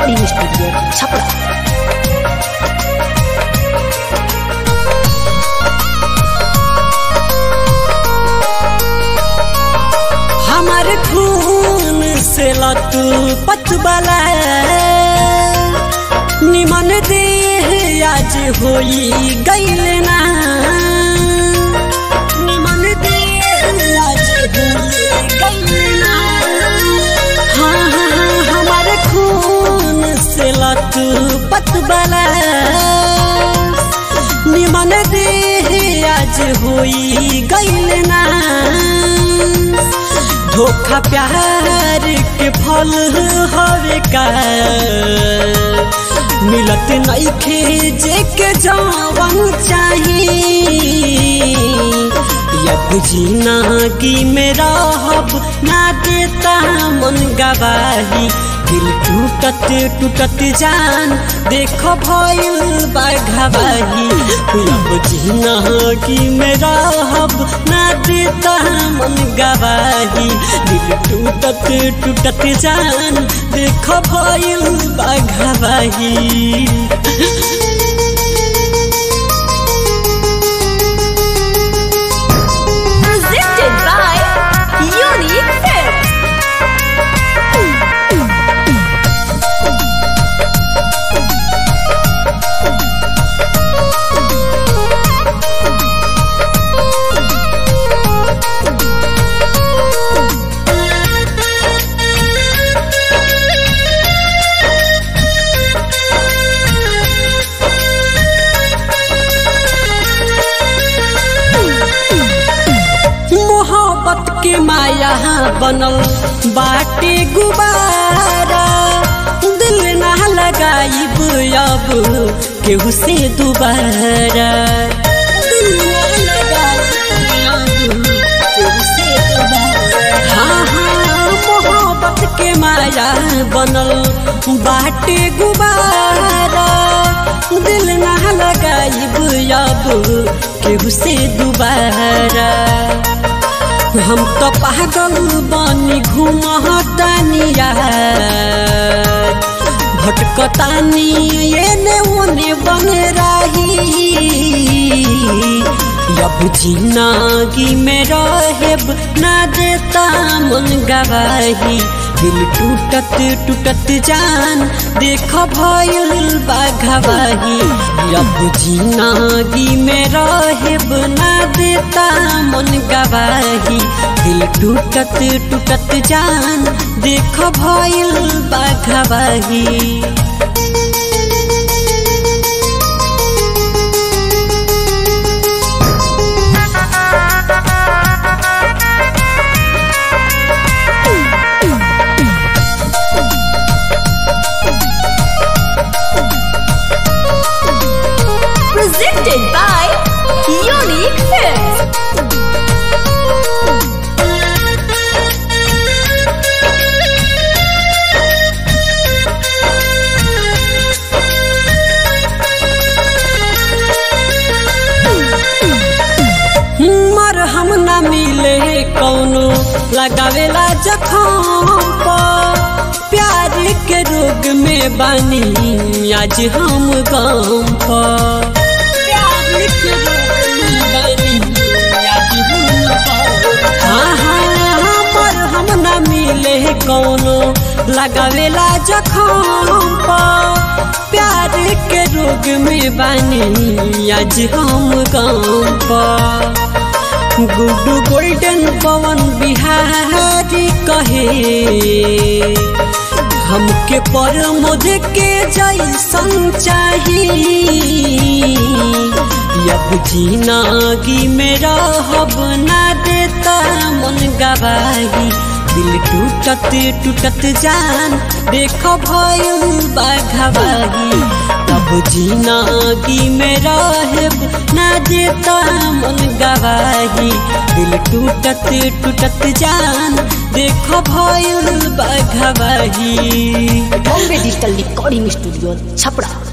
Recording studio Chhapra हमारे खून से लतू पतबला निमन दे आज होई गईल ना निमन दे आज होई गईल ना हाँ हाँ हाँ हमारे खून से लतू पतबला निमन दे आज होई गईल ना धोखा प्यार के फल हवे का मिलत नइखे जे के जवन चाही यब जीना की मेरा हब ना देता मन गवाही दिल टूटत टूटत जान देख भइल बाघवाही अब जीना की मेरा हब ना देता मन गवाही दिल टूटत टूटत जान देख भइल बाघवाही presented by Unique Films. मोहब्बत के माया बनल बाटे गुबारा दिल ना लगाइब अब केहू से दोबारा दिल ना लगाइब अब केहू से दोबारा। हाँ हाँ मोहब्बत के माया बनल बाटे गुबारा दिल ना लगाइब अब केहू से दोबारा हम तो पागल बनी घूमतानिया भटकतानी एने ओने बन रही अब जिंदगी में रहेब ना देता मन गवाही दिल टूटत टूटत जान देख भइल बाघवाही अब जिंदगी में रहेब ना देता मन गवाही दिल टूटत टूटत जान देख भइल बाघवाही Presented by Unique Films. मर हम न मिले कौनो लगावेला जखम पर प्यार के रोग में बानी आज हम गम पर प्यार के रोग में बानी आज हम गम पर। हाँ हाँ मर हम न मिले कौनो लगावेला जखम पर प्यार के रोग में बानी आज हम गम पर गुड्डू गोल्डन पवन बिहारी कहे हमके पर मुझे के जैसन चाही अब जिंदगी में रहब ना देता मन गवाही दिल टूटत टूटत जान देख भइल बाघवाही अब जिंदगी में रहेब ना देता मन गवाही दिल टूटत टूटत जान देख भइल बाघवाही Bombay digital recording studio Chhapra